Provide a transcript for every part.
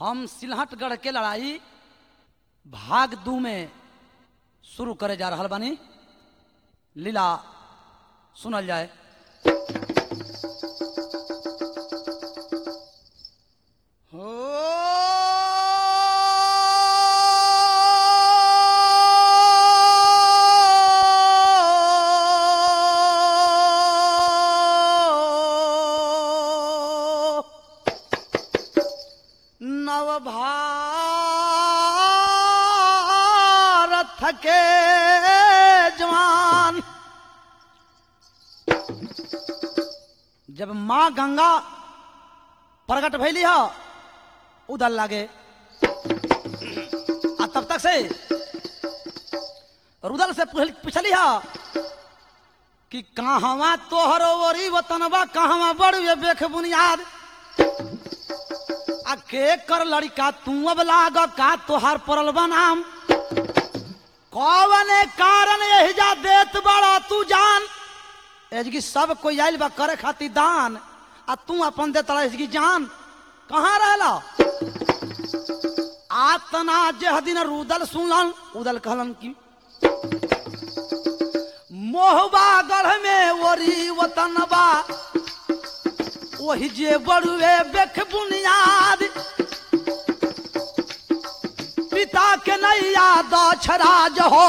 हम सिलहटगढ़ के लड़ाई भाग दू में शुरू करे जा रहल बानी लीला सुनल जाए हो नवभारत के जवान जब माँ गंगा प्रकट भैली ह उदल लागे आ तब तक से रुदल से पूछ- पूछली ह कि कहवा तोहर ओरी वतनबा कहवा बड़ुए बेख बुनियाद आ के कर लड़का तू अब लाग का तोहार परल बनाम कौने कारण यही जा देत बड़ा तू जान एजगी सब कोई आइल बा करे खातिर दान आ तू अपन दे तड़ा एजगी जान कहाँ रहला आतना जेह दिन रुदल सुनलन उदल कहलन की मोहबा गढ़ में ओरी वतनबा वही जे बड़ुए बेख बुनियाद पिता के नैया दछराज हो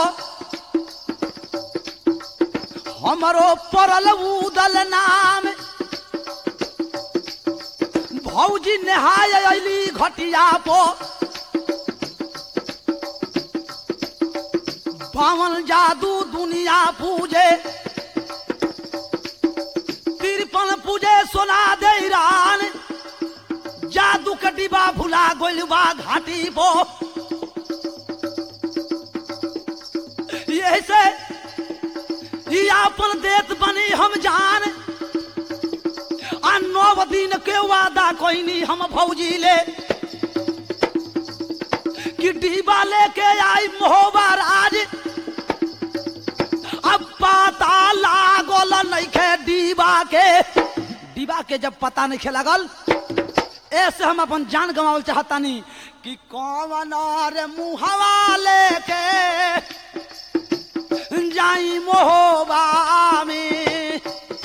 हमरो परल उदल नाम भौजी नहाय अली घटिया पो बावन जादू दुनिया पूजे तिरपन पूजे सोना दे ईरान जादू के डिबा भुला गोइल बा घाटी पो यही से ई आपन देत बनी हम जान आ नौ दिन के वादा कोइनी हम भौजी ले कि डिबा लेके आई मोहबार आज अब पता लागल नइखे डिबा के डिबा के जब पता नहीं लागल ऐसे हम अपन जान गंवावल चाहतानी कि कौन रे मुहवा लेके जाई मोहबा में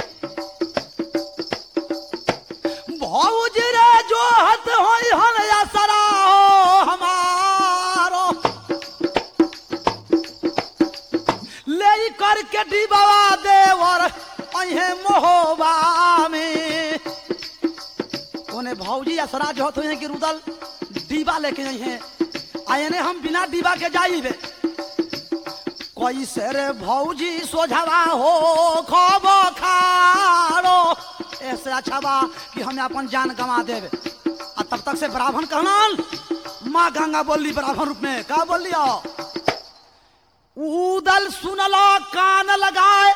भौज रे जो हत होई हन असरा हो हमारो ले करके डिबावा देवर अहे मोहबा में ओने भौजी असरा जो होत हैं कि रुदल डीबा लेके आई हैं आयने हम बिना डीबा के जाइबे कैसे रे भौजी सोझवा हो खब खारो ऐसे अच्छा बा कि हमें अपन जान गंवा देवे आ तब तक से ब्राह्मण कहलन माँ गंगा बोली ब्राह्मण रूप में का बोली उदल सुनलो कान लगाए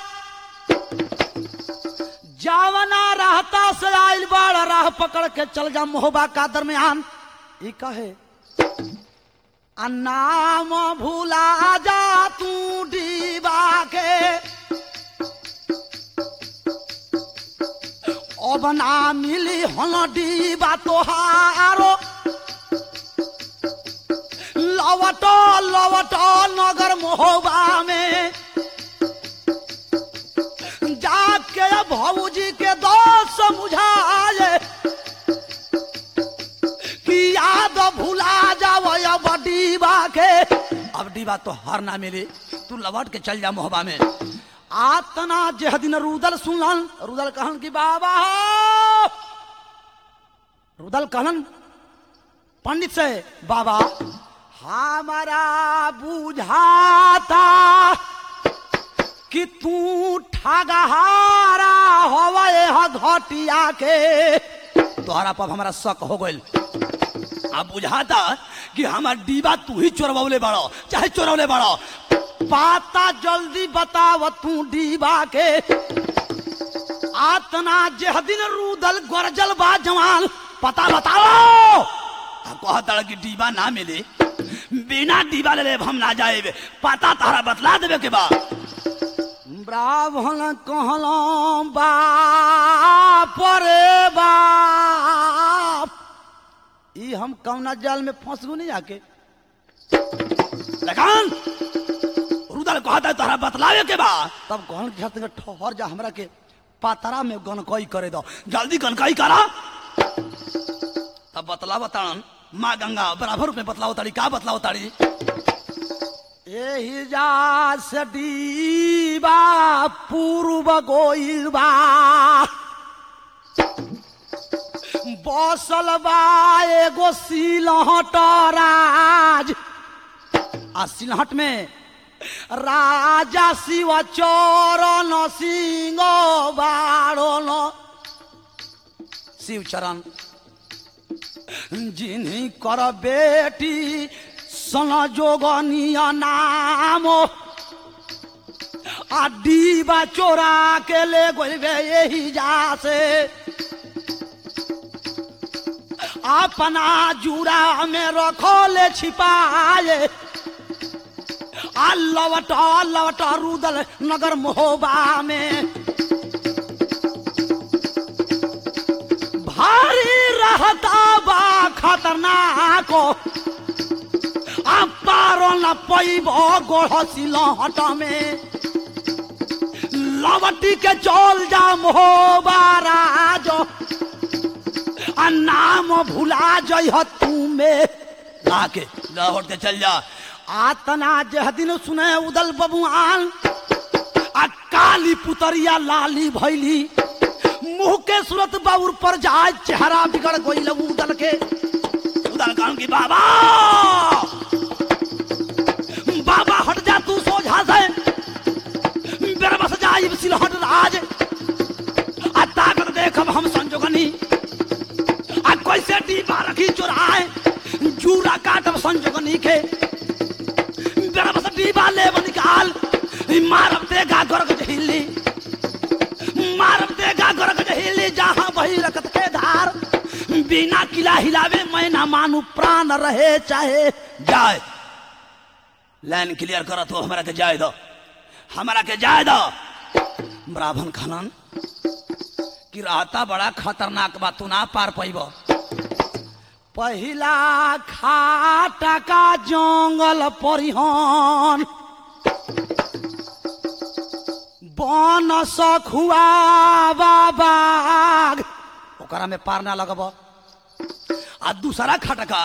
जावना रहता से आइल बाड़ राह पकड़ के चल जा मोहबा का दरमियान ई कहे आ नाम भूला जा तू डीबा के अब ना मिली हन डीबा तोहारो लवटो लवटो नगर मोहबा में जाके भौजी के दोस्त समझाए कि याद भुला जाओ अब डीबा के अब डीबा तो हर ना मिली तू लौट के चल जा मोहबा में आतना जेह दिन रुदल सुनलन रुदल कहन कि बाबा हो रुदल कहलन पंडित से बाबा हमारा बुझाता कि तू ठगहारा होवे ह घटिया के तोहरा पर हमारा शक हो गइल अब बुझाता कि हमार डीबा तू ही चोरवले बड़ो चाहे चोरवले बड़ो पाता जल्दी बताव तू डीबा के आतना जेह दिन रूदल गरजल बा जवान पता बताओ आ कहता कि डीबा ना मिले बिना डीबा ले लेब हम ना जाएब पता तारा बतला देवे के बा ब्राह्मण कहलौं बाप रे बाप कि हम कौना जाल में फंस गो नहीं आके लगान रुदल कहता है तोहरा बतलावे के बा तब कहन के छत ठहर जा हमरा के पातरा में गनकई करे दो जल्दी गनकई करा तब बतलाव ताड़न माँ गंगा बराबर में बतलाओ ताड़ी का बतलाओ ताड़ी एही जा से डीबा पूर्व गोइल बा बसल बा एगो सिलहट राज आ सिलहट में राजा शिव चरण सिंह बारण शिव चरण जिन्हीं कर बेटी सन जोगनिया नाम आ डीबा चोरा के ले गोलबे यही जा से अपना जूरा में रखो ले छिपाए आ लवट लवट रुदल नगर मोहबा में भारी रहता बा खतरनाक आ पारो न पैब गोढ़ सिलहट में लवटी के चल जा मोहबा राज आ नाम भुला जइह तू में लाके लहट के चल जा आतना जह दिन सुने उदल बबुआन आ काली पुतरिया लाली भैली मुंह के सूरत बाउर पर जाए चेहरा बिगड़ गई उदल के उदल कहन की बाबा बाबा हट जा तू सोझा से मेरे बस जाई सिलहट राज आ ताकत देखब हम संजोगनी आ कैसे डीबा रखी चुराए जूरा काटब संजोगनी के मेरा बस डीबा ले निकाल मारब देगा गर्ग हिली मारब देगा गर्ग हिली जहां वही रकत के धार बिना किला हिलावे मैं ना मानू प्राण रहे चाहे जाए लाइन क्लियर करो तो हमारा के जाए दो हमारा के जाए दो ब्राह्मण खनन कि रहता बड़ा खतरनाक बा तू ना पार पैब पहिला खाटा का जंगल परिहन बन सखुआ बाग ओकरा में पार ना लगब आ दूसरा खटका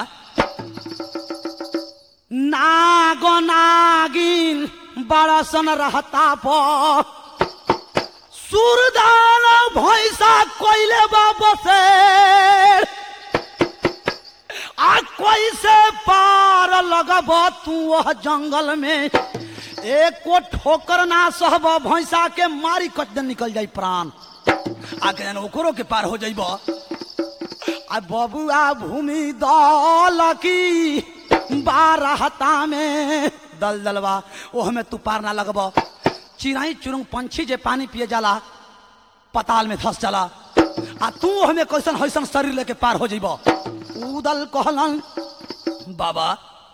नाग नागिन बड़सन रहता पर सुरदान भैंसा कोइले बसे आ कैसे पार लगब तू वह जंगल में एको ठोकर ना सहब भैंसा के मारी कच दिन निकल जाई प्राण आ के ओकरो के पार हो जाइब आ बबुआ भूमि दल की बारहता में दल दलवा ओह में तू पार ना लगब चिड़ाई चुरुंग पंछी जे पानी पिए जाला पताल में धस जाला आ तू हमें कैसन हैसन शरीर लेके पार हो जइब उदल कहलन बाबा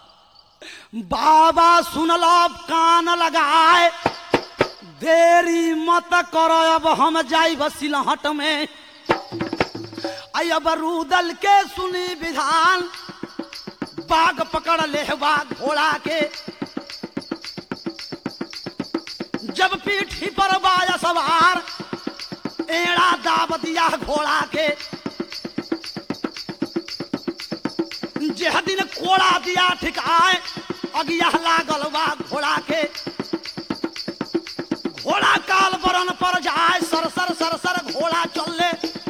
बाबा सुनल कान लगाए देरी मत करो अब हम जाइब सिलहट में आई अब रूदल के सुनी विधान बाघ पकड़ ले बा घोड़ा के जब पीठी पर बाया सवार एड़ा दाब दिया घोड़ा के जेह दिन कोड़ा दिया ठिकाए अगिया लागल बा घोड़ा के घोड़ा काल बरन पर जाए सर सर सर सर घोड़ा चले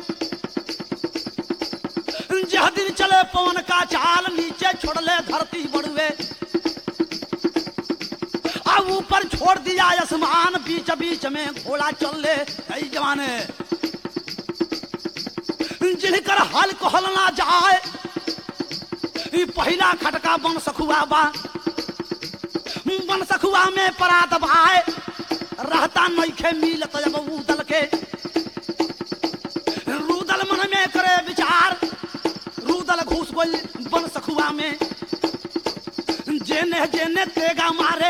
जह दिन चले पवन का चाल नीचे छोड़ले धरती बड़ुए अब ऊपर छोड़ दिया आसमान बीच बीच में घोड़ा चले कई जमाने जिनकर हल कहल ना जाए ई पहिला खटका बन सखुआ बा बन सखुआ में परात भाई रहता नइखे मिलत जब उदल के रूदल मन में करे विचार रूदल घुस गइल बन सखुआ में जेने जेने तेगा मारे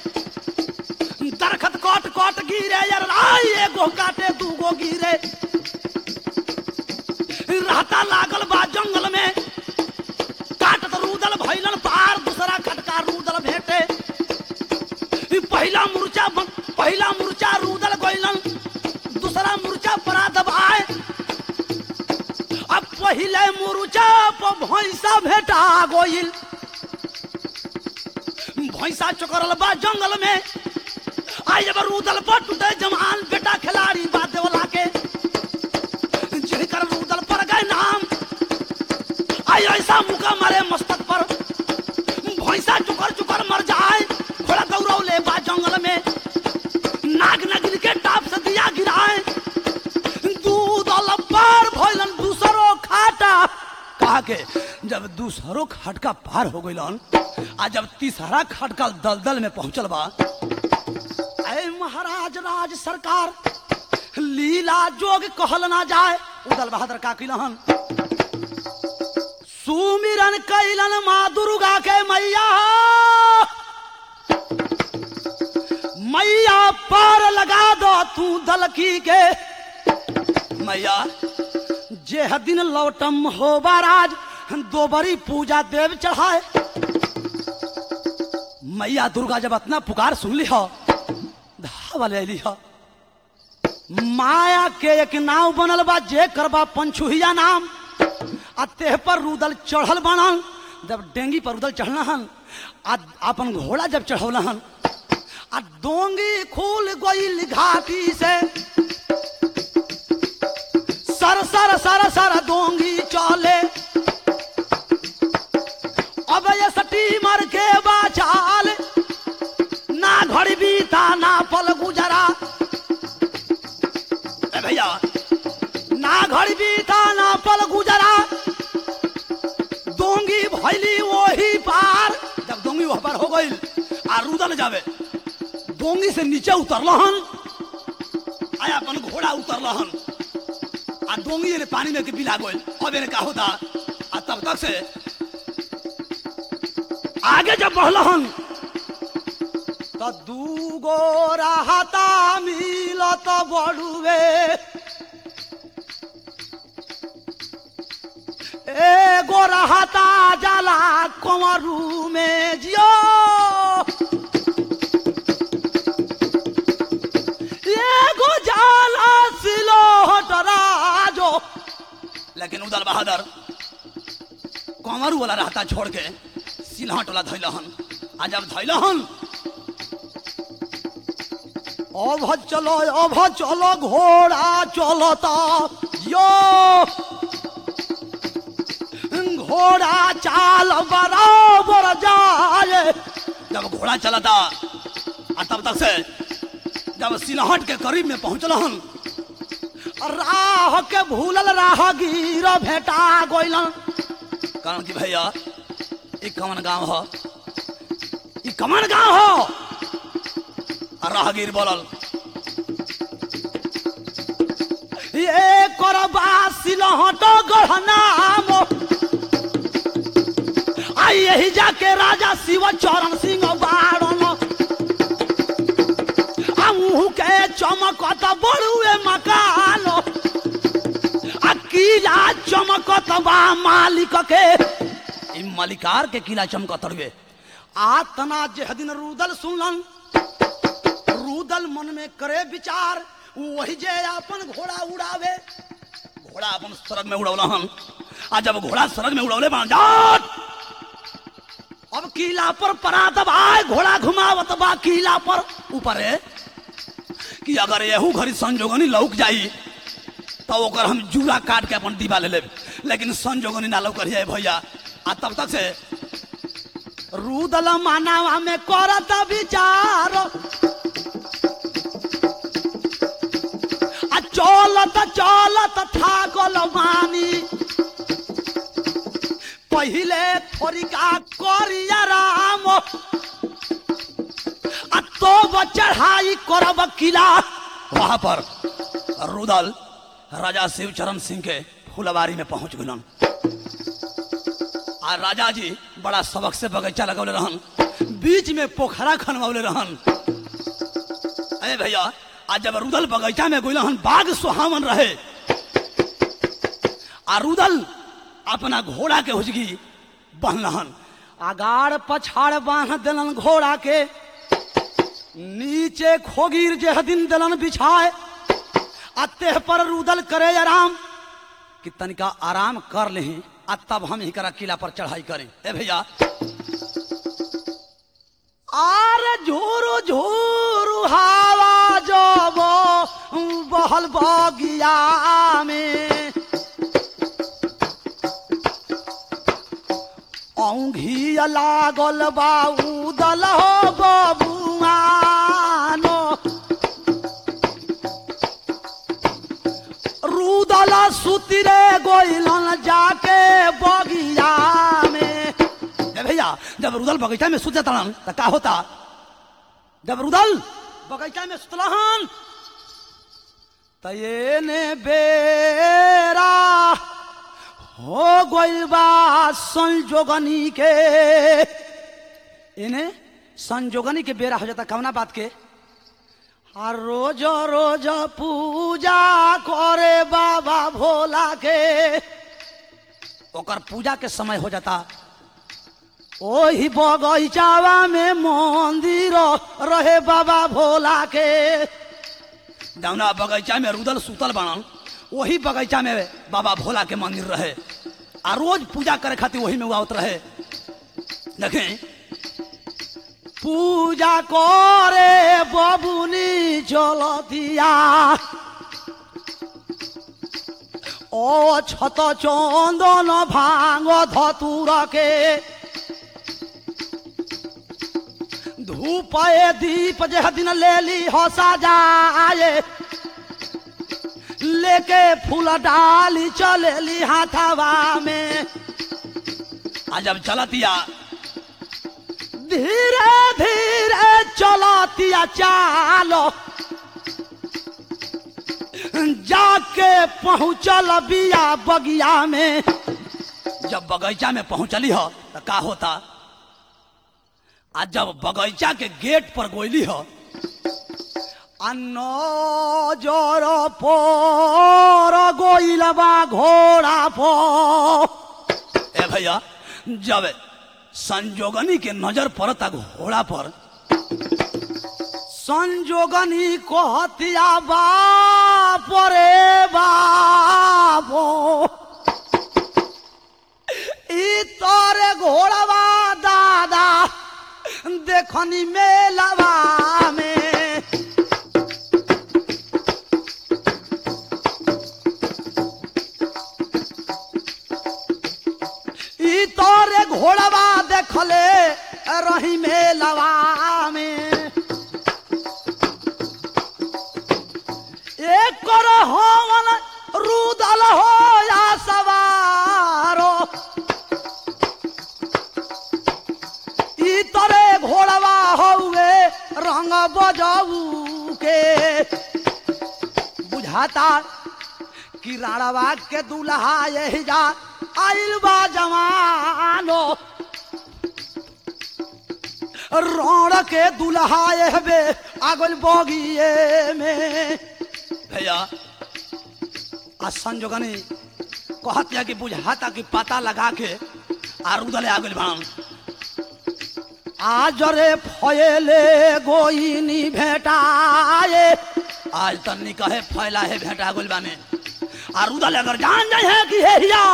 दरखत कट कट गिरे यार आई एगो काटे दूगो गिरे रहता लागल बा जंगल में पर भैंसा भेटा गोइल भैंसा चकरल बा जंगल में आई जब रूदल पर टूटे जमान बेटा खिलाड़ी बा देवला के जिनकर रूदल पर गए नाम आई ऐसा मुका मारे मस्तक पर भैंसा चुकर चुकर मर जाए घोड़ा गौरव ले बा जंगल में नाग नगिन के टाप से दिया गिराए दूध पार भइलन दूसरो खाटा कहा के जब दूसरो खटका पार हो गइलन आ जब तीसरा खटका दलदल में पहुंचल बा ऐ महाराज राज सरकार लीला जोग कहल ना जाए उदल बहादुर का किलहन सुमिरन कैलन माँ दुर्गा के मैया मैया पार लगा दो तू दलकी के मैया जेह दिन लौटम हो बाराज दो बरी पूजा देव चढ़ाए मैया दुर्गा जब अपना पुकार सुन ली हो धावा ले ली हो माया के एक नाव बनल बा जे करबा पंचुहिया नाम आ तेह पर रुदल चढ़ल बनल जब डेंगी पर रुदल चढ़ल हन आ अपन घोड़ा जब चढ़ौल हन आ डोंगी खुल गईल घाटी से सर सर सर सर डोंगी चले अब ये स्टीमर के बाचाल ना घड़ी बीता ना पल गुजरा ए भैया ना घड़ी बीता ना पल गुजरा दोंगी भैली वही पार जब दोंगी वह पार हो गई आ रुदल जावे दोंगी से नीचे उतरलहन आया अपन घोड़ा उतरलहन आ डोंगी ने पानी में के बिला गइल अब इन्हें का होता आ तब तक से आगे जब बढ़लहन तो दूगो रहता मिलत बड़ुए एगो रहता जाला कंवरू में जियो एगो जाला सिलोट राजो लेकिन उदल बहादुर कंवरू वाला रहता छोड़ के सिलहट वाला धैलहन आ जब धैलहन अभ चलो अभ चलो घोड़ा चलता यो घोड़ा चाल बराबर जाए जब घोड़ा चलता आ तब तक से जब सिलहट के करीब में पहुंचलहन राह के भूलल राहगीर भेटा गइलन कारण कि भैया ई कमन गांव ह ई कमन गांव ह आ राहगीर बोलल ये करबा सिलहट गढ़नाम आई यही जाके राजा शिव चरण सिंह बाड़न हमहू के चमकत बड़ुए मकान आ किला चमकत बा मालिक के ई मालिकार के किला चमकत रुए आ तना जे दिन रुदल सुनलन रुदल मन में करे विचार वही जे अपन घोड़ा उड़ावे घोड़ा अपन सड़क में उड़ौलहन आ जब घोड़ा सड़क में उड़ौले बन जाट अब किला पर परा दबाए घोड़ा घुमावत बा किला पर ऊपर है कि अगर यहू घड़ी संजोगनी लौक जाई तो ओकर हम जूरा काट के अपन दीवा ले लेब लेकिन संजोगनी ना लौक जाए भैया आ तब तक से रूदल मानवा में करत विचार आ चलत चलत थाकल मानी पहिले थोरिका करिया राम आ तो चढ़ाई करब किला वहां पर रुदल राजा शिवचरण सिंह के फुलवारी में पहुंच गलन आ राजा जी बड़ा सबक से बगीचा लगौले रहन बीच में पोखरा खनवौले रहन अरे भैया आज जब रुदल बगीचा में गइल बाग सुहावन रहे आ रुदल अपना घोड़ा के हुजगी बहलहन आगाड़ पछाड़ बांध दिलन घोड़ा के नीचे खोगीर जे दिन दिलन बिछाए आ तेह पर रुदल करे आराम कि तनिका आराम कर ले आ तब हम ही करा किला पर चढ़ाई करें ए भैया आर झोरू झोरू हवा जब बहल बगिया में औंघी लागल बा उदल हो बबुआनो रुदल सुतिरे गोइलन जाके बगिया में ए भैया जब रुदल बगीचा में सुते तड़न त का होता जब रुदल बगीचा में सुतलहन त ये ने बेरा हो गइल बा संजोगनी के इन्हें संजोगनी के बेरा हो जाता कवना बात के आ रोज रोज पूजा करे बाबा भोला के ओकर पूजा के समय हो जाता ओही बगीचावा में मंदिर रहे बाबा भोला के जौना बगीचा में रुदल सुतल बनल वही बगीचा में बाबा भोला के मंदिर रहे आ रोज पूजा करे खातिर वही में वो आवत रहे देखें पूजा करे बबुनी चलतिया ও ছত চন্দন ভাঙ ধতুরকে ধূপয়ে দীপ যে দিন লেলি হসা যায় लेके फूल डाली चलेली हाथावा में आ जब चलतिया धीरे धीरे चलतिया चालो जाके पहुंचल बिया बगिया में जब बगीचा में पहुंचली हो तो का होता आ जब बगीचा के गेट पर गोइली हो आ नजर पर गोइलबा घोड़ा पर ए भैया जब संजोगनी के नजर पड़ता घोड़ा पर संजोगनी कहतिया बाप रे बाबो ई तोरे घोड़वा दादा देखनी मेलवा में ई तोरे घोड़वा देखले रही मेलवा में एक कर होवन रुदल हो या सवारो ई तोरे घोड़वा हौवे रंग बजाऊ के बुझाता कि राड़वा के दुल्हा यही जा आइल बा जवानो रण के दुल्हा एहबे आगल बगिए में भैया आ संजोगनी कहतिया कि बुझाता कि पता लगा के आ रुदले आगल भान आज रे फयले गोइनी भेटाए आज तन्नी कहे फैला है भेटा गोल बाने आ रुदल अगर जान जाए है कि हे हिया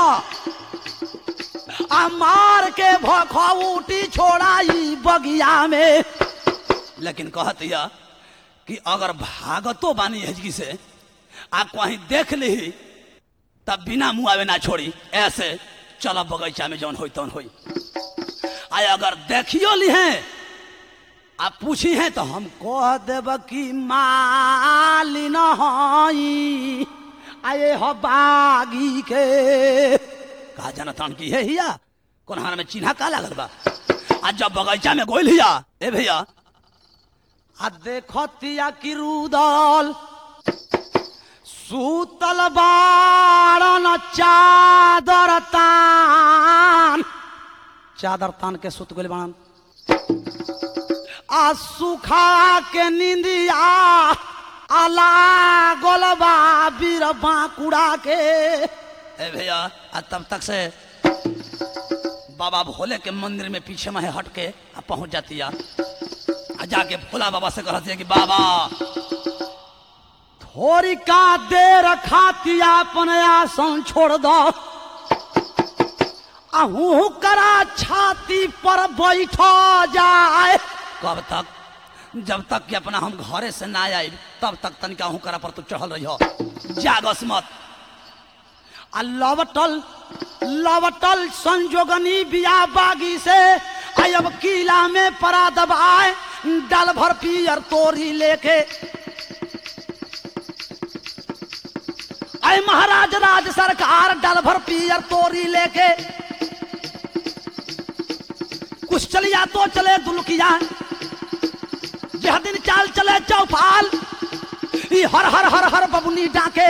आ मार के भखौटी छोड़ाई बगिया में लेकिन कहतिया कि अगर भागतो बानी हजगी से आ कहीं देख ली तब बिना मुआवे ना छोड़ी ऐसे चलो बगीचा में जौन होई तौन होई आ अगर देखियो ली हैं आप पूछी हैं तो हम कह देब कि मालिन हई आए हो बागी के कहा जाना तान की है हिया कौन हार में चिन्हा का लागल बा आज जब बगीचा में गोइल हिया ए भैया आ देखतिया कि रुदल सूतल बाड़न चादर तान चादर तान के सुत गइल बाड़न आ सुखा के निंदिया आला गोलबा बीर बांकुड़ा के ए भैया आ तब तक से बाबा भोले के मंदिर में पीछे में हट के आ पहुंच जाती है आ जाके भोला बाबा से कहती है कि बाबा थोड़ी का देर खाती अपन आसन छोड़ दो आहू करा छाती पर बैठ जाए कब तक जब तक कि अपना हम घरे से ना आए तब तक तनिका आहू करा पर तू चढ़ल रही हो जागस मत आ लवटल लवटल संजोगनी बिया बागी से आई अब किला में परा दबाए डल भर पियर तोरी लेके आई महाराज राज सरकार डल भर पियर तोरी लेके कुछ चलिया तो चले दुलकिया यह दिन चाल चले चौपाल ई हर हर हर हर बबुनी डाके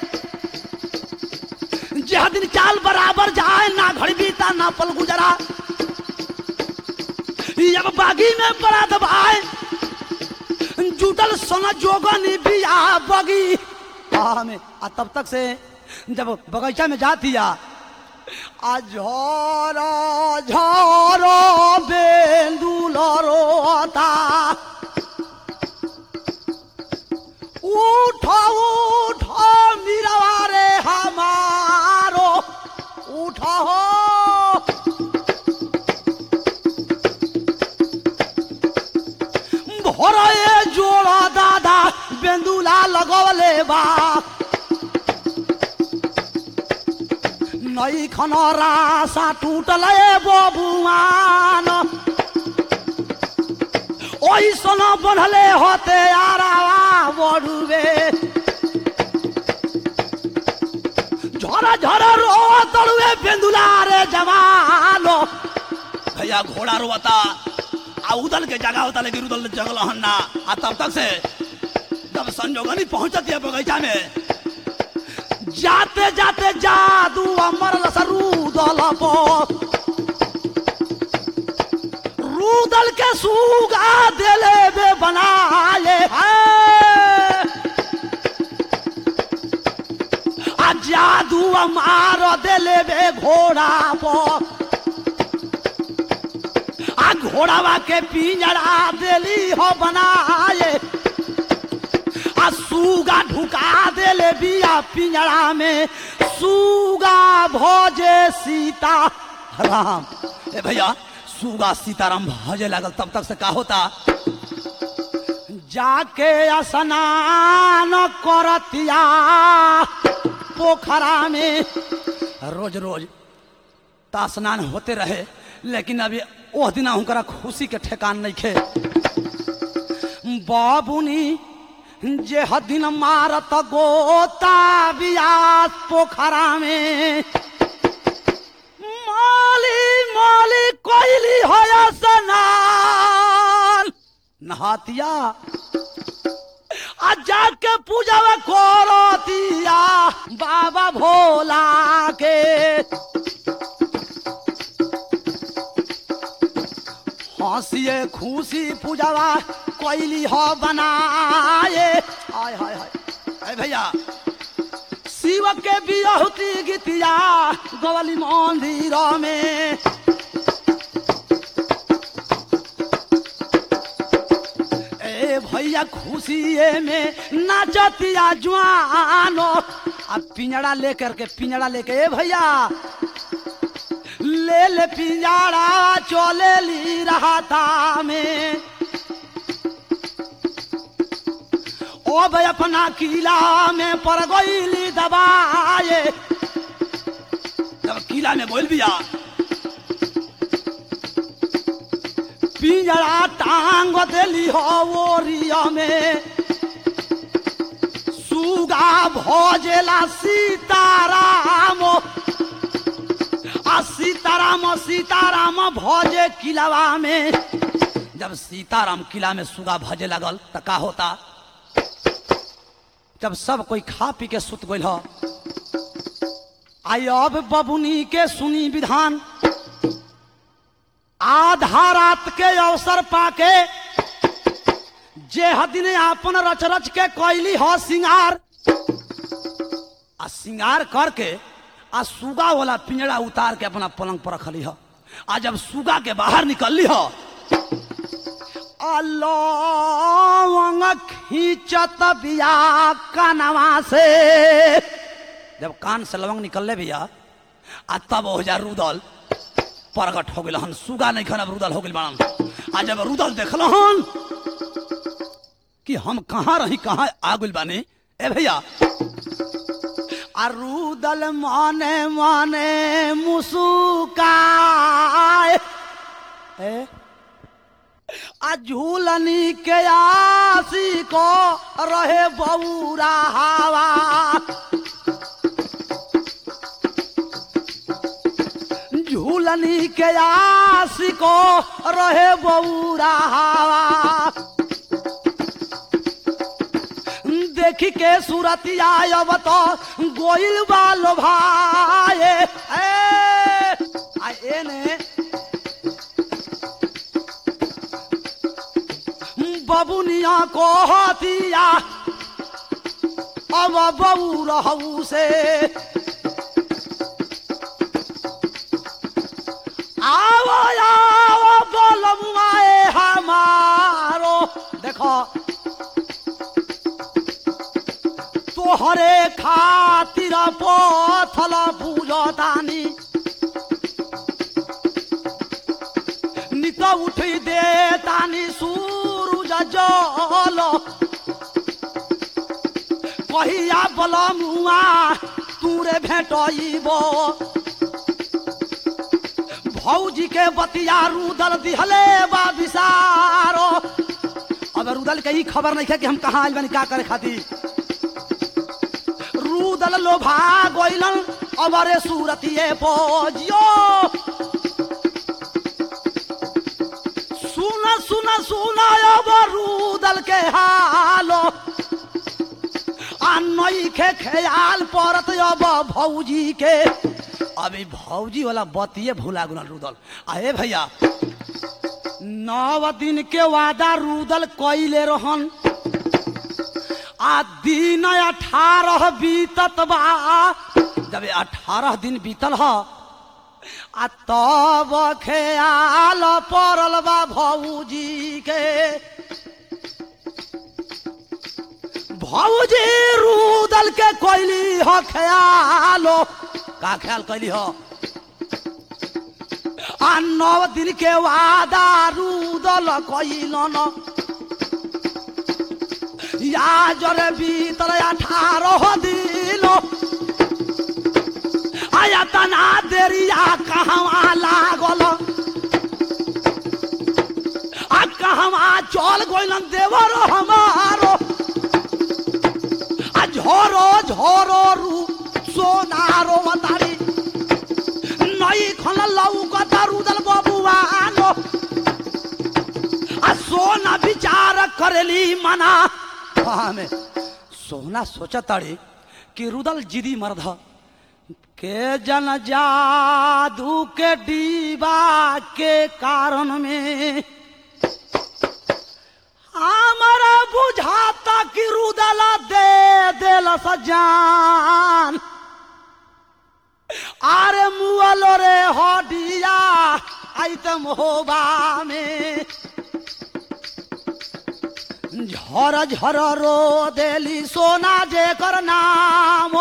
जह दिन चाल बराबर जाए ना घड़ी बीता ना पल गुजरा ई अब बागी में बड़ा दबाए जुटल सोना जोगन बिया बगी आ में आ तब तक से जब बगीचा में जाती आ आ झोरो झोरो बेंदुल रोता उठो उठो मीरवा रे हमारो उठो हो भोरे जोड़ा दादा बेंदुला लगवले बा नई खन रासा टूटल बबुआन ओई सोना बढ़ले होते आरावा बढ़ुवे झरा झरा रो तड़ुए बेंदुला रे जवानो भैया घोड़ा रोता आ उदल के जगह होता लेकिन उदल जंगल हन्ना आ तब तक से जब संजोगनी पहुंचती है बगीचा में जाते जाते जादू अमर रूदल पर रूदल के सूगा दिले बे बनाए हैं आ जादू मार दिले बे घोड़ा पर आ घोड़ावा के पिंजरा दिली हो बनाए आ सूगा ढुका देले बिया पिंजरा में सूगा भोजे सीता राम ए भैया सूगा सीताराम भजे लागल तब तक से का होता जाके स्नान करतिया पोखरा में रोज रोज ता स्नान होते रहे लेकिन अभी ओह दिना हुनकरा खुशी के ठेकान नहीं खे बाबुनी जे हदिन मारत गोता बियास पोखरा में माली माली कोइली होया स्नान नहातिया आ जाके पूजा करतिया बाबा भोला के हंसिए खुशी पूजावा कोइली हो बनाए हाय हाय हाय अरे भैया शिव के बियहुती गीतिया गवली मंदिर में ए भैया खुशिए में नाचतिया जवानो अब पिंजड़ा लेकर के पिंजड़ा लेके ए भैया ले ले पिंजड़ा चले ली रहा था में ओ भाई अपना किला में पर गईली दबाए जब किला में बोल दिया पिंजरा टांग देली हो ओरिया में सुगा भोजेला सीताराम आ सीताराम सीताराम भोजे किलावा में जब सीताराम किला में सुगा भजे लगल त का होता जब सब कोई खा पी के सुत गइल ह आई अब बबुनी के सुनी विधान आधा रात के अवसर पाके जे हदिन आपन रच रच के कैली हो सिंगार आ सिंगार करके आ सुगा वाला पिंजरा उतार के अपना पलंग पर रखली हो आ जब सुगा के बाहर निकलली हो अलौंग खींचत बिया कानवा से जब कान से लवंग निकलले बिया आ तब हो जा रुदल प्रगट हो गए हन सुगा नहीं खन अब रुदल हो गए बाड़न आ जब रुदल देखल हन कि हम कहाँ रही कहाँ आ गइल बानी ए भैया आ रुदल माने माने मुसुकाए ए आ झूलनी के आसी को रहे बौरा हवा झूलनी के आसी को रहे बौरा हवा देखी के सूरतिया अब तो गोइल बालो भाई आ एने बबुनिया को हतिया अब बबू रहू से आओ आओ बोलमुआए हमारो देखो तोहरे खातिर पथल पूजतानी नित उठी दे तानी सूरज जल कहिया बलमुआ तूरे भेटइब भौजी के बतिया रुदल दिहले बा विसारो अब रुदल के ई खबर नहीं है कि हम कहाँ आइल बानी का करे खातिर रुदल लोभा गोइलन अमरे सूरतिए पोजियो सुन सुन सुन अब रुदल के हालो आ नई के ख्याल परत अब भौजी के अभी भौजी वाला बतिये भूला गुना रुदल अरे भैया नौ दिन के वादा रुदल कैले रहन आ दिन अठारह बीतत बा जब अठारह दिन बीतल ह आ तब ख्याल पड़ल बा भौजी के भौजी रुदल के कैली ह ख्यालो का ख्याल कैली ह आ नौ दिन के वादा रुदल कैलन या जरे भीतर अठारह दिन आया तना देरिया कहवा लागल आ कहवा चल गइलन देवर हमारो आ झोरो झोरो रू सोनारो मतारी नई खन लौकत रुदल बबुआनो आ सोना विचार करेली मना में सोना सोचताड़ी कि रुदल जिदी मर्द के जन जादू के डीबा के कारण में हमारा बुझाता कि रुदल दे दिल सजान आरे मुअलो रे हडिया आइतम होबा में झर झर रो देली सोना जे कर नाम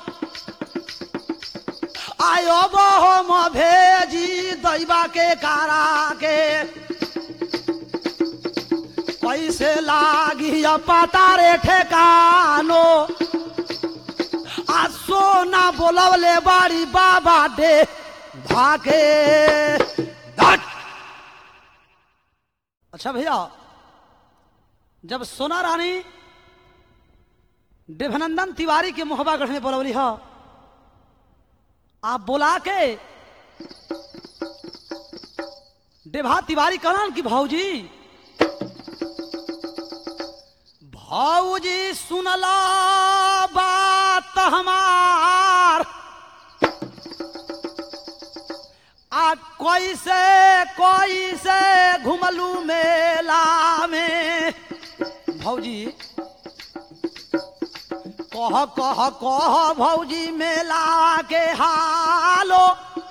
आयो बहम भेजी दैबा के कारा के कैसे लागी पता रे ठेकानो आ सोना बोलवले बाड़ी बाबा दे भागे दट अच्छा भैया जब सोना रानी देवनंदन तिवारी के मोहबागढ़ में बोलवली ह आप बोला के देभा तिवारी कहलन कि भौजी भौजी सुनला बात हमार आ कैसे कैसे घुमलू मेला में भौजी कह कह कह भौजी मेला के हालो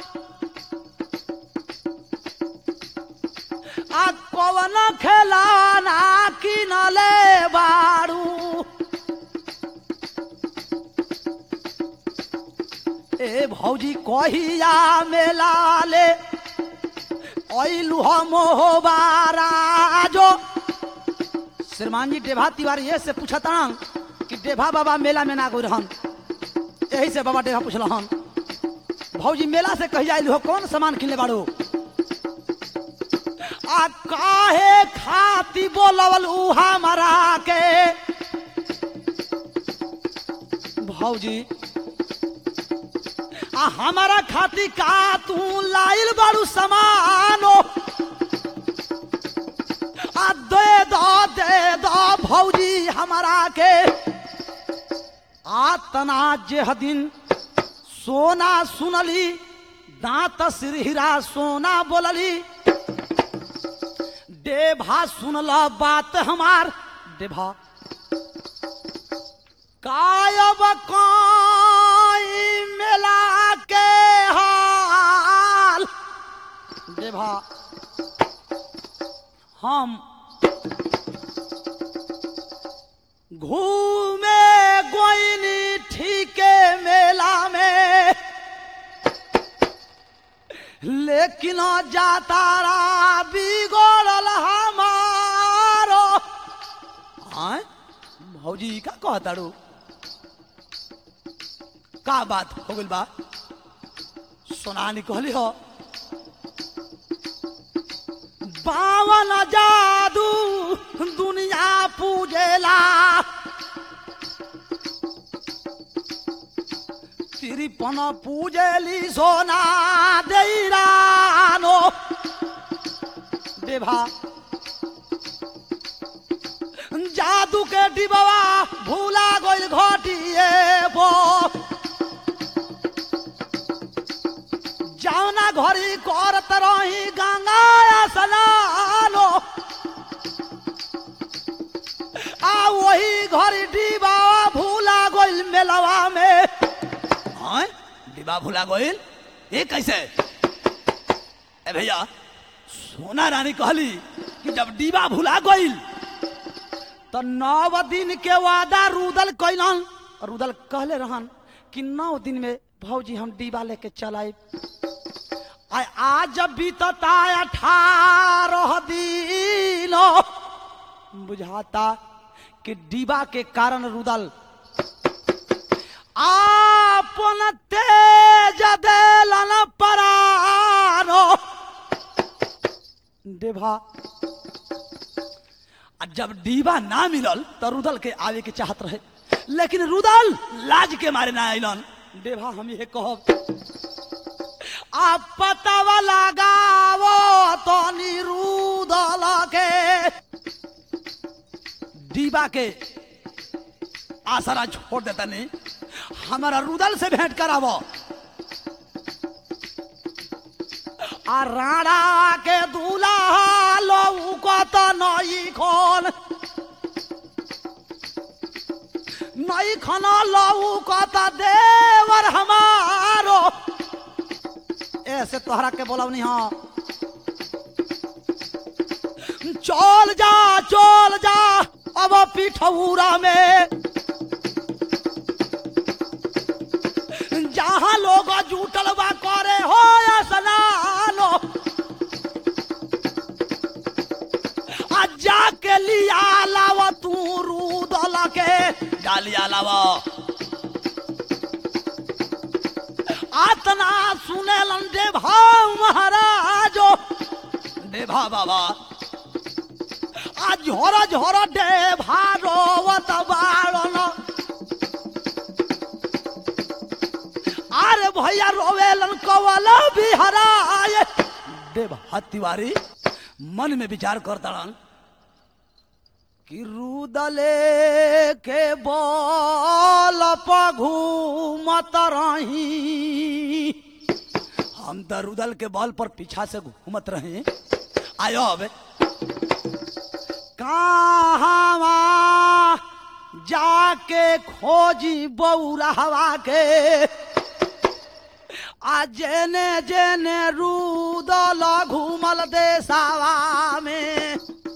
आ कवन खेलाना किनले बारू ए भौजी कहिया मेला ले ऐलू हो मोहबारा जो श्रीमान जी डेभा तिवारी ये से पूछता कि डेभा बाबा मेला में ना गई रहन यही से बाबा डेभा पूछल हन भौजी मेला से कही जाइल हो कौन सामान किनले बाड़ू आ काहे खाती बोलवल ऊ हमरा के भौजी आ हमारा खाती का तू लाइल बाड़ू समानो आ दे दो दे दो भौजी हमारा के आ तना जेह दिन सोना सुनली दांत सिर हीरा सोना बोलली डेभा सुनल बात हमार डेभा कायब काई मेला के हाल डेभा हम घूमे गोइनी ठीके मेला में लेकिन जातारा बिगड़ल हमारो आय भौजी का कहताड़ू का बात हो गइल बा सोनानी कहली हो बावन जादू दुनिया पूजेला तिरपन पूजेली सोना देरानो देभा जादू के डिबवा भूला गइल घटिए बो जावना घरी करत रही गंगा स्नानो आ वही घरी डिबा भूला गइल मेलवा में हाँ डिबा भूला गइल ये कैसे ए भैया सोना रानी कहली कि जब डिबा भूला गइल तो नौ दिन के वादा रुदल कैलन रुदल कहले रहन कि नौ दिन में भौजी हम डिबा लेके चल आए आ आज बीतता अठारह दिन बुझाता कि डिबा के कारण रुदल आपन तेज देलन परानो देभा आ जब डीबा ना मिलल तो रुदल के आवे के चाहत रहे लेकिन रुदल लाज के मारे ना अलन देभा हम ये कहब आ पतावा लगावो तो निरुदल के डीबा के आसरा छोड़ देता नहीं हमारा रुदल से भेंट करावो आ राणा के दूल्हा लऊ को तो नई खोल नई खना लऊ को तो देवर हमारो ऐसे तोहरा के बोलवनी हाँ चल जा चल जा अब पिठौरा में जहाँ लोग जुटल बा करे हो स्नानो आ जाके लिया लाव तू रूदल के डालिया लाव आतना सुनेलन देभा महाराजो देभा बाबा आ झोर झोर देभा रोवत बाड़न अरे भैया रोवेलन कवल बिहराए देभा तिवारी मन में विचार करतड़न कि रुदले के बल घूमत रही हम तो रुदल के बल पर पीछा से घूमत रहे आयो अब कहाँ जाके खोजी बौराहवा के आ जेने जेने रुदल घूमल देसावा में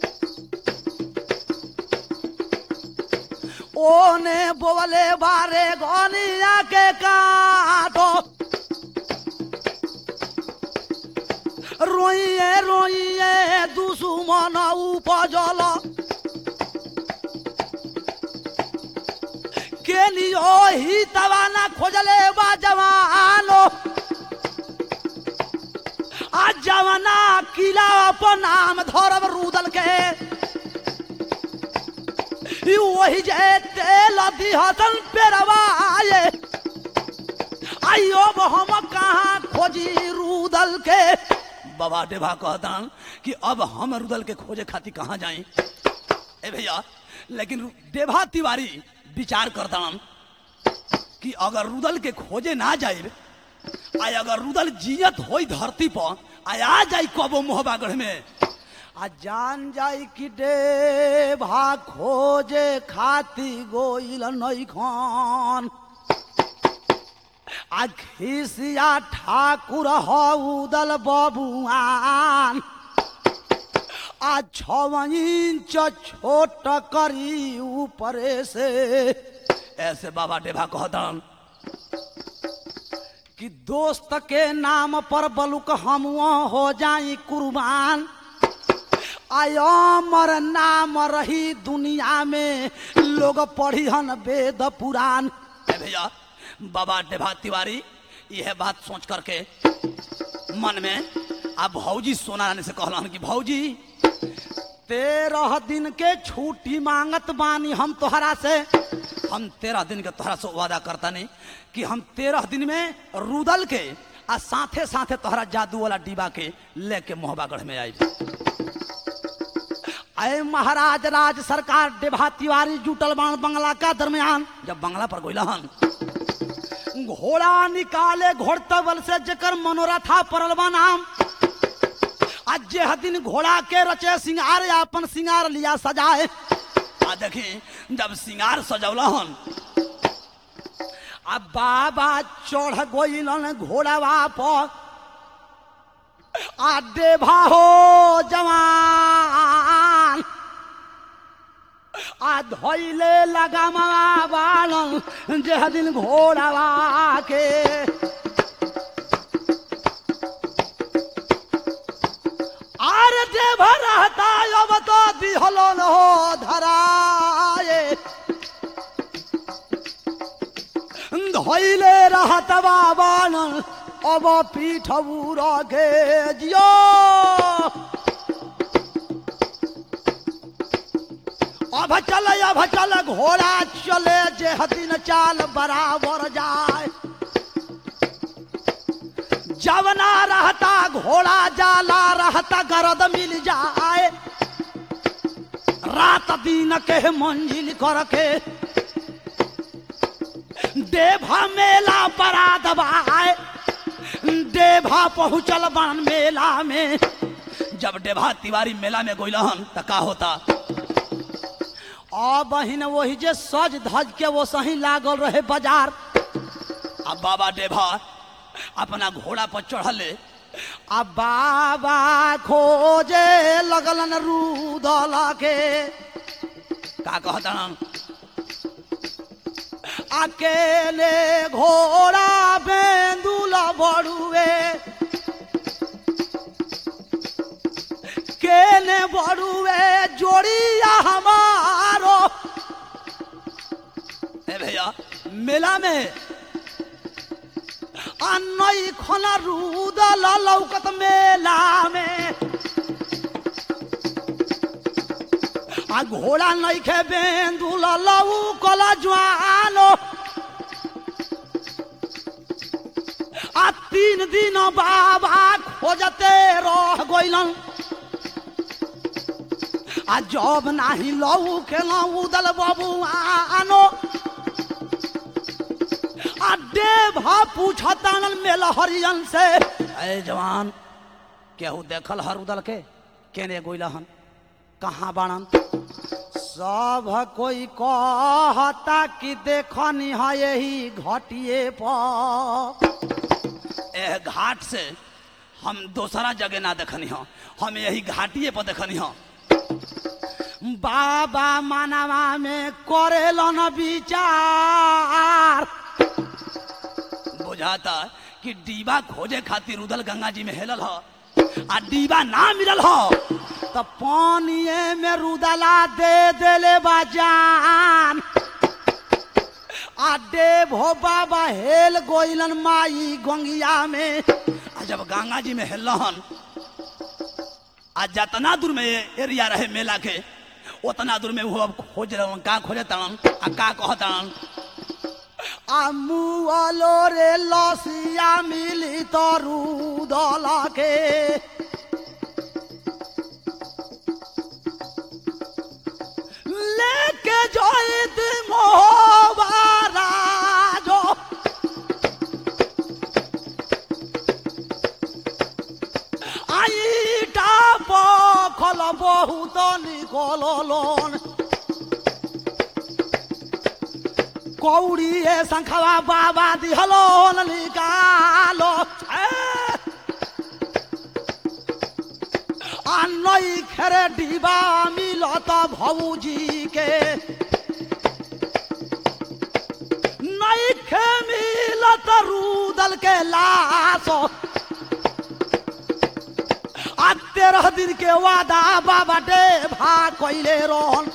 ओने बोले बारे गनिया के काटो रोइए रो धन उपजल के लियो ही तवाना खोजले बा जवानो आ जवाना किला अपन नाम धरब रूदल के ई वही जे तेल दिहतन पेरवाए आइयो हम कहाँ खोजी रूदल के बाबा देवा कहतन कि अब हम रूदल के खोजे खातिर कहाँ जाई ए भैया लेकिन रु- देवा तिवारी विचार करतन कि अगर रुदल के खोजे ना जाए आ अगर रुदल जियत होई धरती पर आ आ जाई कबो मोहबागढ़ में आ जान जाई कि देवा खोजे खाती गोइल नहीं खान आ खिसिया ठाकुर हौदल बबुआन आ छव इंच छोट करी ऊपरे से ऐसे बाबा डेभा कहतन कि दोस्त के नाम पर बलुक हम हो जाई कुर्बान आयमर नाम रही दुनिया में लोग पढ़ी हन वेद पुराण ए भैया बाबा डेभा तिवारी यह बात सोच करके मन में अब भौजी सोना रानी से कहलन कि भौजी तेरह दिन के छुट्टी मांगत बानी हम तोहरा से हम तेरह दिन के तोहरा से वादा करता नहीं कि हम तेरह दिन में रुदल के आ साथे साथे तोहरा जादू वाला डिबा के लेके मोहबागढ़ में आई अय महाराज राज सरकार डेभा तिवारी जुटल बाण बंगला का दरमियान जब बंगला पर गोइला हन घोड़ा निकाले घोड़तबल से जकर मनोरथा परल बा नाम आज जे दिन घोड़ा के रचे सिंगार या अपन सिंगार लिया सजाए आ देखी जब सिंगार सजौला हन आ बाबा चढ़ गोइलन घोड़वा पर आ देभा हो जवान आ धैले लगामा बालन जे दिन घोड़वा के आर देभा रहता अब तो दिहलन हो धराए धैले रहत बाबान अब पीठ के जियो अब चल अब चल घोड़ा चले जे दिन चाल बराबर जाए जवना रहता घोड़ा जाला रहता गरद मिल जाए रात दिन के मंजिल करके देभा मेला बरात बाए देभा पहुंचल बन मेला में जब देभा तिवारी मेला में गोइलहन त का होता आ बहिन वही जे सज धज के वो सही लागल रहे बाजार अब बाबा देभा अपना घोड़ा पर चढ़ले आ बाबा खोजे लगलन रूदल के का कहतन अकेले घोड़ा बेंदुल बड़ुए केने बड़ुए जोड़िया हमारो ए भैया मेला में अन्नई खना रूदल लौकत मेला में आ घोड़ा नइखे बेंदुल लऊ कला ज्वालो आ तीन दिन बाबा खोजते रह गइलन आ जब नाही लऊ खेला उदल बाबू आनो आ देभा पूछतान मेल हरियन से ए जवान केहू देखल हर उदल के केने गोइलहन कहाँ बाणन सब कोई कहता कि देखनी है यही घटिए पर एह घाट से हम दोसरा जगह ना देखनी हो हम यही घाटिए पर देखनी हो बाबा मानवा में करेलन विचार बुझाता कि डीबा खोजे खातिर उदल गंगा जी में हेलल ह आ डीबा ना मिलल ह तो पानिए में रुदला दे देले बा जान आ देव हो बाबा हेल गोइलन माई गंगिया में आ जब गंगा जी में हेलहन आ जतना दूर में ये एरिया रहे मेला के उतना दूर में वो अब खोज रहन का खोजे तड़न आ का कह तड़न आ मुआलो रे लसिया मिली तो रूदला के लेके जोइत मोहबारा जो আইটা পখল বহুত নিকলন কৌড়িয়ে শঙ্খবা বাবা দিহলন নিকাল আনই খেরে ডিবা মিলত ভৌজিকে नैखे मिलत रूदल के लाश आ तेरह दिन के वादा बाबा डे भा कैले रोहन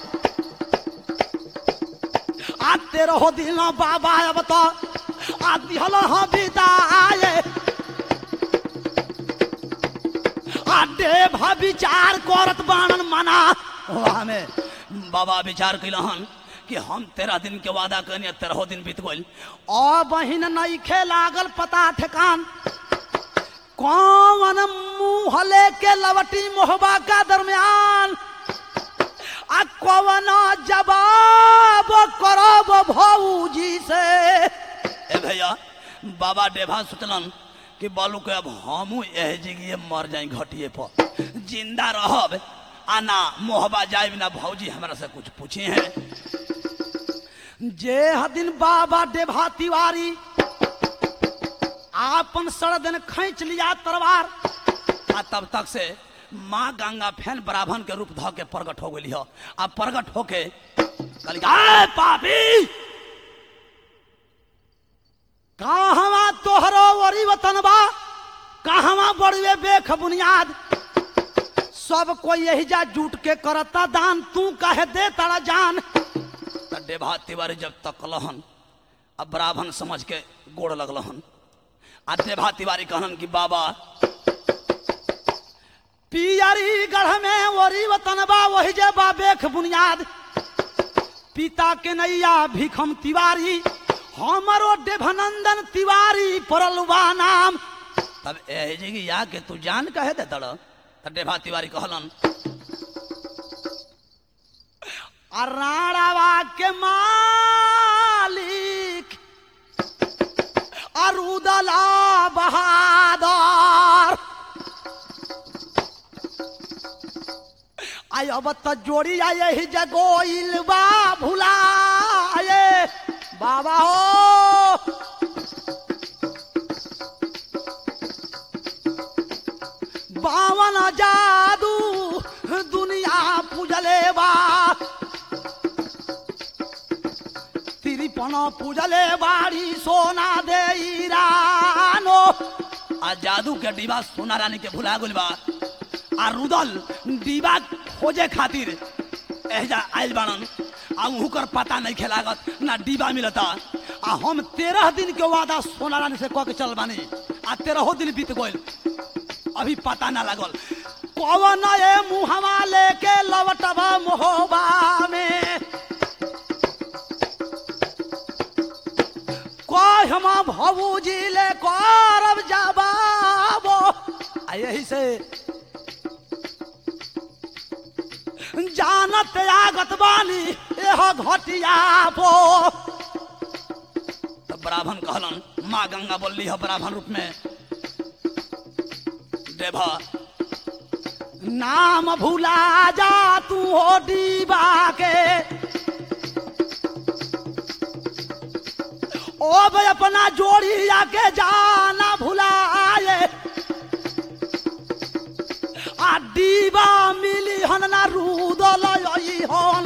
आ तेरह दिन बाबा अब तो आ दिहल हाँ बिदाए आ डे भा विचार करत बाणन मना हमें बाबा विचार कैलहन कि हम तेरह दिन के वादा करनी तेरह दिन बीत गइल और बहिन नईखे लागल पता ठेकान कौन मुंह लेके लवटी मोहबा का दरमियान आ कौन जवाब करब भौजी से ए भैया बाबा डेभा सोचलन कि बालू के अब हमू एह जिगिए मर जाई घटिए पर जिंदा रहब आना मोहबा जाए बिना भौजी हमरा से कुछ पूछे हैं जे दिन बाबा डेभा तिवारी आपन सड़दन खींच लिया तलवार आ तब तक से माँ गंगा फैन ब्राह्मण के रूप ध के प्रगट हो गई आ प्रगट होके कहली "आय पापी कहवा तोहरो वरी वतन बा कहवा बड़वे बेख बुनियाद सब कोई यही जा जुट के करता दान तू कहे दे तारा जान त डेभा तिवारी जब तक लहन अब ब्राह्मण समझ के गोड़ लगलहन आ देभा तिवारी कहलन कि बाबा पियरी गढ़ में वरी वतन बा वही जे बा बेख बुनियाद पिता के नैया भिखम तिवारी हमरो देवनंदन तिवारी पड़ल बा नाम तब एह जगह या के तू जान कहे दे तड़ त देभा तिवारी कहलन आ राणावा के मालिक अरुदला बहादुर आई अब त जोड़ी आए ही जगोइल बा भुलाए बाबा हो बावन जादू दुनिया पूजले बा तिरपन पूजले बाड़ी सोना दे रानो आ जादू के डिबा सोना रानी के भुला गुल बा आ रुदल डिबा खोजे खातिर एहजा आइल बाड़न आ उहुकर पता नहीं खेलागत ना डिबा मिलता आ हम तेरह दिन के वादा सोना रानी से कह के चल बानी आ तेरहो दिन बीत गइल अभी पता ना लागल कौन ए मुहवा लेके लवटबा मोहबा में कह हम भबूजी ले करब जबाबो आ यही से जानत आगत बानी एह घटिया पो तो ब्राह्मण कहलन माँ गंगा बोली है ब्राह्मण रूप में देवा नाम भूला जा तू हो डीबा के ओ भाई अपना जोड़ी आके जाना भुलाए आ डीबा मिली हन ना रूदल हन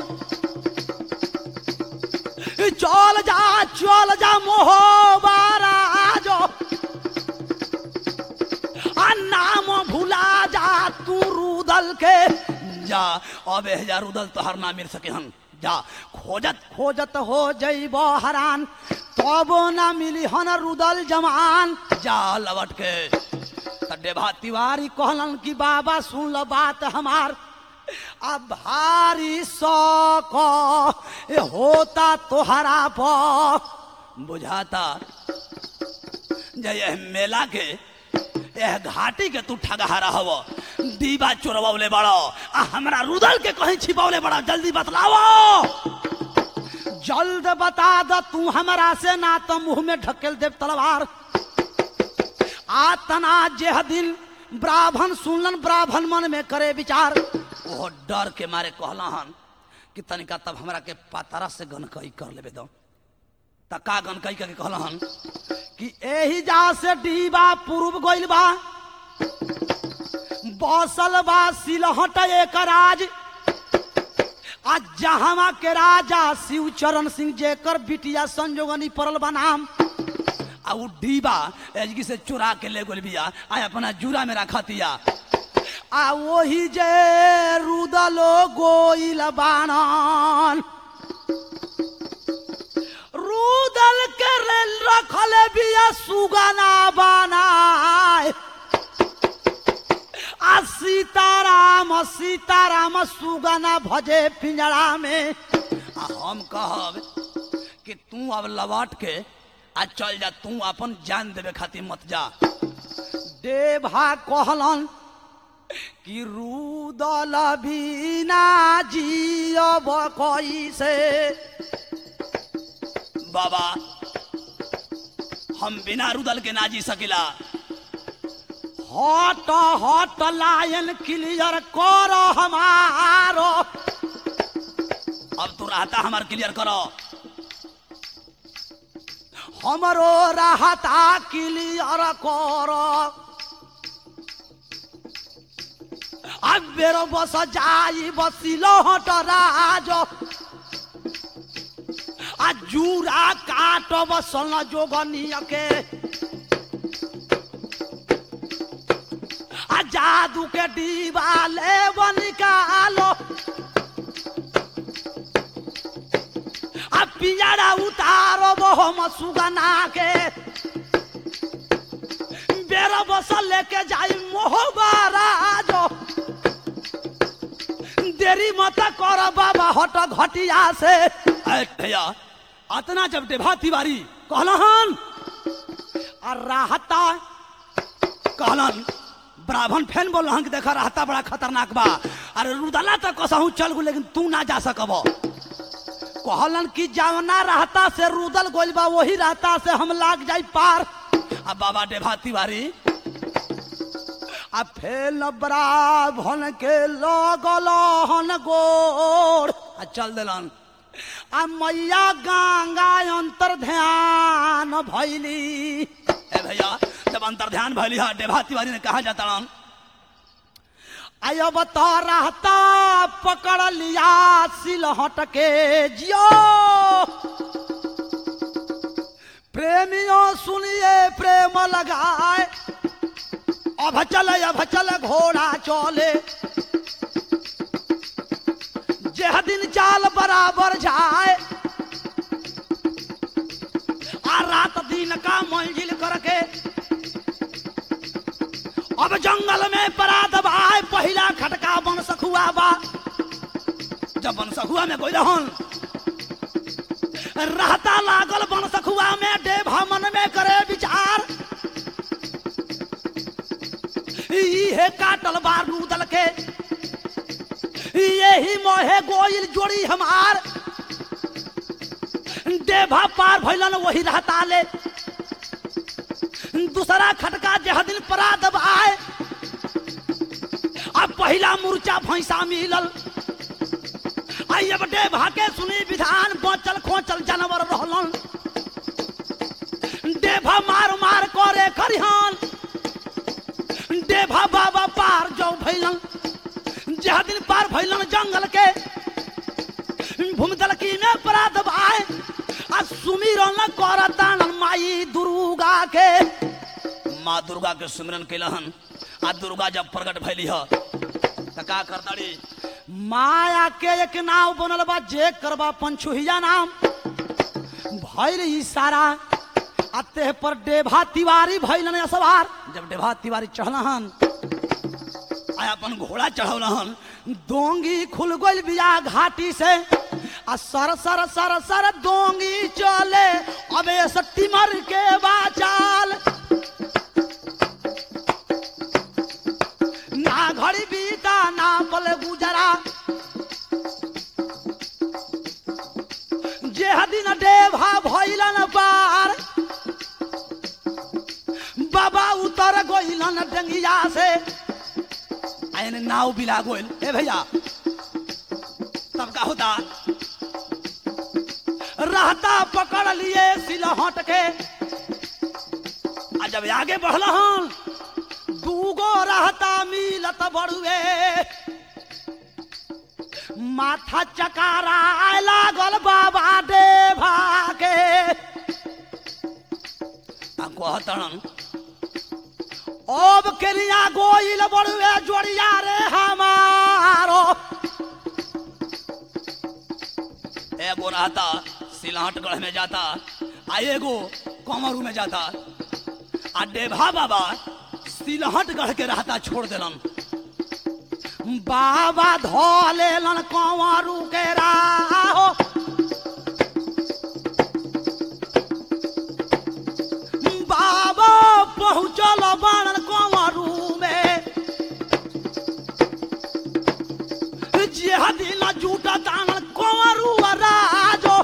चल जा चल जा मोहबारा जो आ नाम भुला जा तू रूद रुदल के जा अब जा रुदल तोहर ना मिल सके हन जा खोजत खोजत हो जइब हरान तब ना मिली हन रुदल जमान जा लवट के त डेभा तिवारी कहलन कि बाबा सुन ल बात हमार अब भारी शौक ए होता तोहरा प बुझाता जय यह मेला के यह घाटी के तू ठगहारा हव दीवा चोरवले बड़ो आ हमरा रुदल के कहीं छिपवले बड़ा जल्दी बतलावो जल्द बता द तू हमरा से ना तो मुंह में ढकेल देव तलवार आ तना जेह दिन ब्राह्मण सुनलन ब्राह्मण मन में करे विचार वो डर के मारे कहला हन कि तनिका तब हमरा के पातरा से गनकई कर लेबे दो तका गनकई के कहला हन कि एही जा से डीबा पूर्व गइल बा बसल बा सिलहट एक राज आ जहां के राजा शिव चरण सिंह जेकर बिटिया संजोगनी पड़ल बा नाम आ उ डीबा एजगी से चुरा के ले गोल बिया आ अपना जूरा में रखतिया आ वही जे रुदलो गोइल बानन रुदल के रेल रखले बिया सुगना बनाए आ सीताराम सीताराम सुगना भजे पिंजरा में आ हम कहब कि तू अब लौट के आ चल जा तू अपन जान देवे खातिर मत जा देभा कहलन कि रुदल बिना जियब कैसे बाबा हम बिना रुदल के ना जी सकिला हट हट लायन क्लियर कर हमारो अब तू रहता हमार क्लियर करो हमरो रहता क्लियर कर अब बेरो बस जाई बसिलो हट राज आ जूरा काट बसल जोगनिया के आ जादू के डीबा ले निकालो आ पिंजरा उतारो हम सुगना के बेरा बसल लेके जाई मोहबाराज देरी मत कर बाबा हट घटिया से ऐ भैया अतना जब डेभा तिवारी कहलन आ राहता कहलन ब्राह्मण फैन बोल कि देखा रहता बड़ा खतरनाक बा अरे रुदला तक कसहू चल गु लेकिन तू ना जा सकब कहलन कि जवना रहता से रुदल गोल बा वही रहता से हम लाग जाई पार अब बाबा डेभा तिवारी आ फेल ब्राह्मण के लगल हन गोड़ आ चल दिलन आ मैया गंगा अंतर ध्यान भैली ए भैया जब अंतर ध्यान भैली हा डेभा तिवारी ने कहा जाता आय अब तो रहता पकड़ लिया सिलहट के जियो प्रेमियों सुनिए प्रेम लगाए अब चल अब चल घोड़ा चले जेह दिन चाल बराबर जाए आ रात दिन का मंजिल करके अब जंगल में परा दबाए पहला खटका बन सखुआ बा जब बन सखुआ में कोई रहन रहता लागल बन सखुआ में डेभा मन में करे विचार इहे काटल बार नूदल के यही मोहे गोइल जोड़ी हमार देभा पार भैलन वही रहता ले दूसरा खटका जह दिन परा दबाए अब पहला मूर्छा भैंसा मिलल आई अब देभा के सुनी विधान बचल खोचल जानवर रहलन देभा मार मार करे खरिहान देभा बाबा पार जो भैलन जह दिन पार भैलन जंगल के भूमिदल की में पराध भाई आ सुमिरन करतान माई दुर्गा के माँ दुर्गा के सुमिरन कैलहन आ दुर्गा जब प्रकट भैली ह त का करताड़ी माया के एक नाव बनल बा जे करबा पंचुहिया नाम भइल इशारा अते पर डेभा तिवारी भइलन सवार जब डेभा तिवारी चढ़लहन आया अपन घोड़ा चढ़ौलहन दोंगी खुल गइल बिया घाटी से आ सर सर सर सर दोंगी चले अबे सट्टी मर के बाचाल ना घड़ी बीता ना पल गुजरा जे दिन डेभा भइलन पार बाबा उतर गइलन डंगिया से आयन नाव बिला गोइल ए भैया तब का होता रहता पकड़ लिए सिलहट के आ जब आगे बढ़ला हन दूगो रहता मिलत बड़ुए माथा चकारा लागल बाबा देवा के आ कहतन अब केलिया गोइल बड़ुए जोड़िया रे हमारो एगो रहता सिलहटगढ़ में जाता आ एगो कमरू में जाता आ डेभा बाबा सिलहटगढ़ के रहता छोड़ देलन बाबा धो लेलन कंवरू के राहो बाबा पहुँचल बनल कंवरू में जे दिन जूटा दानल कंवरू आ राजो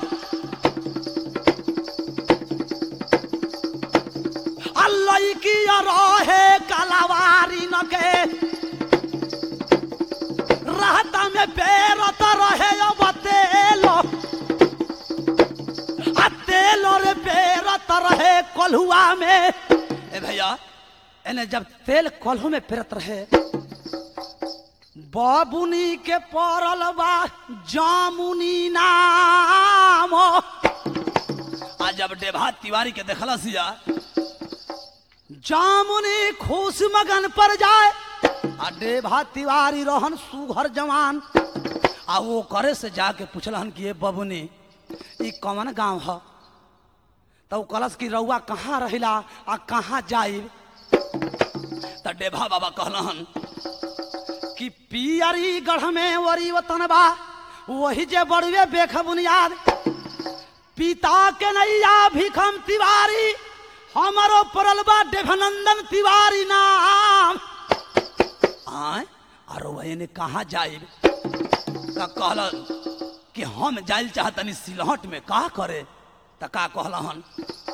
अल्लाह की रहे कलावारी न के रहता में पेरत रहे अब तेलो आ तेलो रे पेरत रहे कलहुआ में ए भैया एने जब तेल कलहू में पेरत रहे बाबुनी के पड़ल बा जामुनी नाम आ जब डेभा तिवारी के देखला सिया जामुनी खुश मगन पर जाए आ डेभा तिवारी रहन सुघर जवान आ वो करे से जाके पूछलन कि ये बबुनी ई कौन गांव ह तो उ कलश की रउआ कहाँ रहिला आ कहाँ जाइब त डेभा बाबा कहलन कि पियरी गढ़ में वरी वतन बा वही जे बड़ुए बेख बुनियाद पिता के नैया भिखम तिवारी हमारो पड़ल बा देवनंदन तिवारी नाम आय और वही ने कहा जाइब का कहलन कि हम जाइल चाहतनी सिलहट में का करे त का कहलन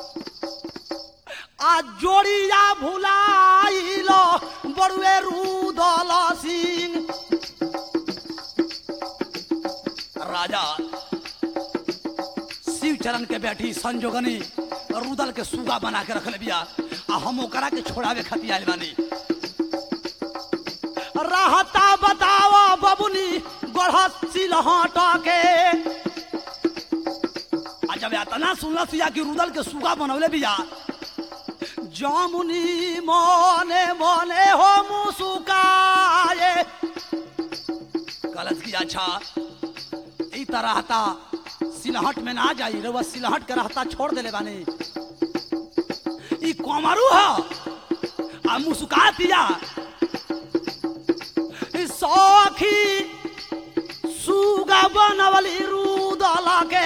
आ जोड़िया भुलाइलो बड़ुए रूदल सिंह राजा शिव चरण के बैठी संजोगनी रुदल के सुगा बना के रख ले बिया आ हम ओकरा के छोड़ावे खातिर आइल बानी रहता बताओ बबुनी गढ़सी लहट के आ जब इतना सुनल सिया कि रुदल के सुगा बनवले बिया जामुनी मने मने हो मुसुकाए कलश की अच्छा ई तरह था सिलहट में ना जाई रे सिलहट के रहता छोड़ देले बानी ई कोमरू ह आ मुस्का दिया ई सखी सुगा बनवली रूदल के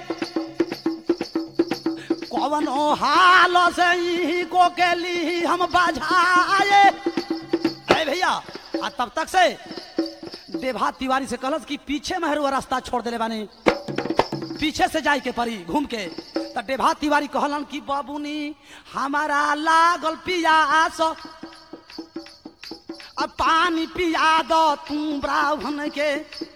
कवनो हाल से ही को के ली हम बजाए अरे भैया आ तब तक से देभा तिवारी से कहलस कि पीछे महरुआ रास्ता छोड़ देले बानी पीछे से जाए के परी घूम के त डेभा तिवारी कहलन कि बाबूनी हमारा लागल पियास अब पानी पिया दो तू ब्राह्मण के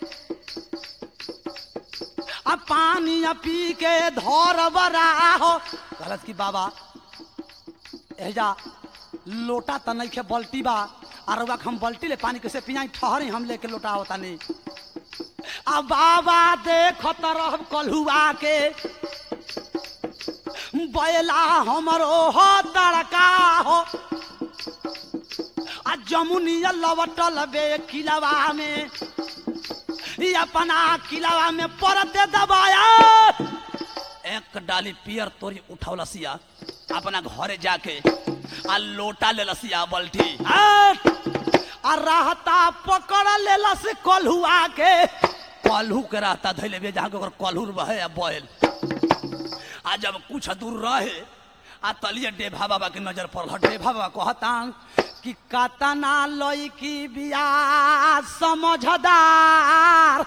अब पानी पी के धर बराहो कहलत कि बाबा एजा लोटा त नहीं बल्टी बा और रउआ के हम बल्टी ले पानी कैसे पियाई ठहरी हम लेके लोटा होता नहीं अब बाबा देखत रह कलहुआ के बैला हमरो हो तड़का हो आ जमुनिया लवटल बे किलवा में ई अपना किलवा में परते दबाया एक डाली पियर तोरी उठौलसिया अपना घरे जाके आ लोटा ले लसिया बल्टी हट! आ रहता पकड़ लेलस कल्हुआ के कल्हू के रहता धैले बे जहाँ के ओकर कल्हू बहे आ बैल आ जब कुछ दूर रहे आ तलिए डेभा बाबा के नजर पड़ल डेभा बाबा कहता कि कतना लईकी बिया समझदार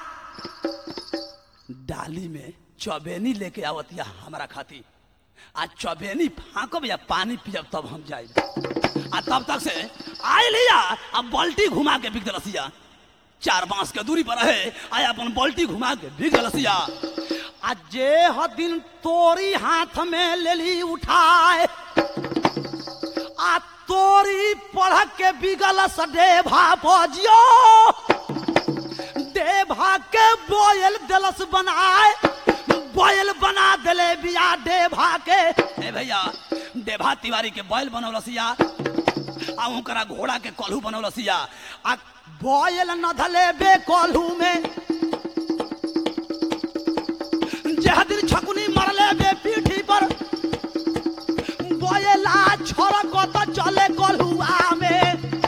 डाली में चबेनी लेके आवतिया हमारा खाती आ चबेनी फाँकब या पानी पियब तब हम जाए आ तब तक से आए लिया आ बाल्टी घुमा के बिक दलसिया चार बांस के दूरी पर रहे आ अपन बाल्टी घुमा के बिक दलसिया आ जे ह दिन तोरी हाथ में लेली उठाए आ तोरी पढ़ के बिगल सडे भाजियो देभा के बोयल दलस बनाए बोयल बना देले बिया देभा के ए भैया देभा तिवारी के बोयल बनौलसिया आ ओकरा घोड़ा के कल्हू बनौलसिया आ बोयल न धले बे कल्हू में जह दिन छकुनी मरले बे पीठी पर बोयला छोरक तो चले कल्हुआ में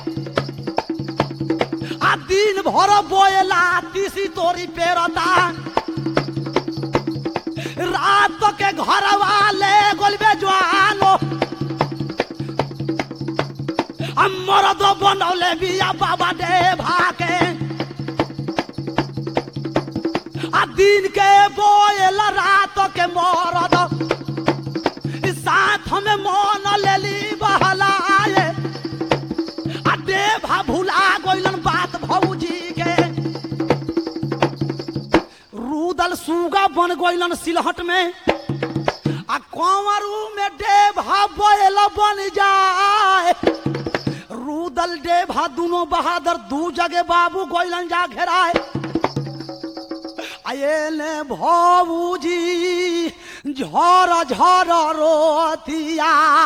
आ दिन भर बोयला तीसी तोरी पेरता रात के घर वाले गोलबे जवानो हमर तो बनौले बिया बाबा दे भाके आ दिन के बोयल रात के मरद साथ में मन लेली बहलाए आ देभा भुला गइलन बात भौजी के रूदल सुगा बन गइलन सिलहट में आ कंवरू में देभा बैल बन जाए रूदल देभा दोनों बहादुर दू जगह बाबू गइलन जा घेराए आये भौजी झर झर रोतिया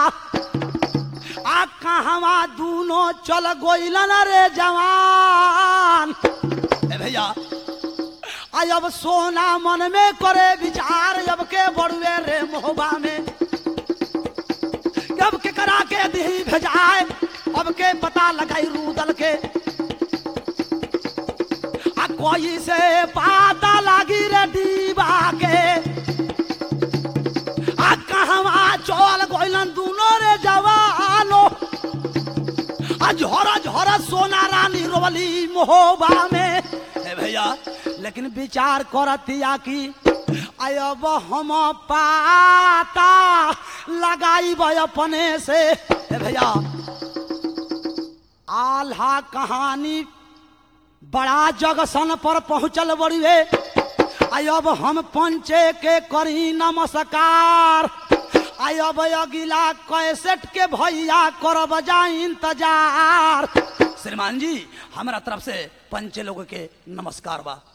आ कहवा दूनो चल गोइलन रे जवान ए भैया आई अब सोना मन में करे विचार अब के बड़ुए रे मोहबा में अब के करा के दी भेजाए अब के पता लगाई रूदल के आ कोई से पता लगी रे दीवा के आ कहवा चल गइलन दूनो रे जवानो आ झोरा झोरा सोना रानी रोवली मोहबा में ए भैया लेकिन विचार करतिया कि अब हम पाता लगाई अपने से ए भैया आल्हा कहानी बड़ा जगसन पर पहुंचल बड़ुए आई अब हम पंचे के करी नमस्कार आई अब अगिला कैसेट के भैया करब जा इंतजार श्रीमान जी हमारा तरफ से पंचे लोग के नमस्कार बा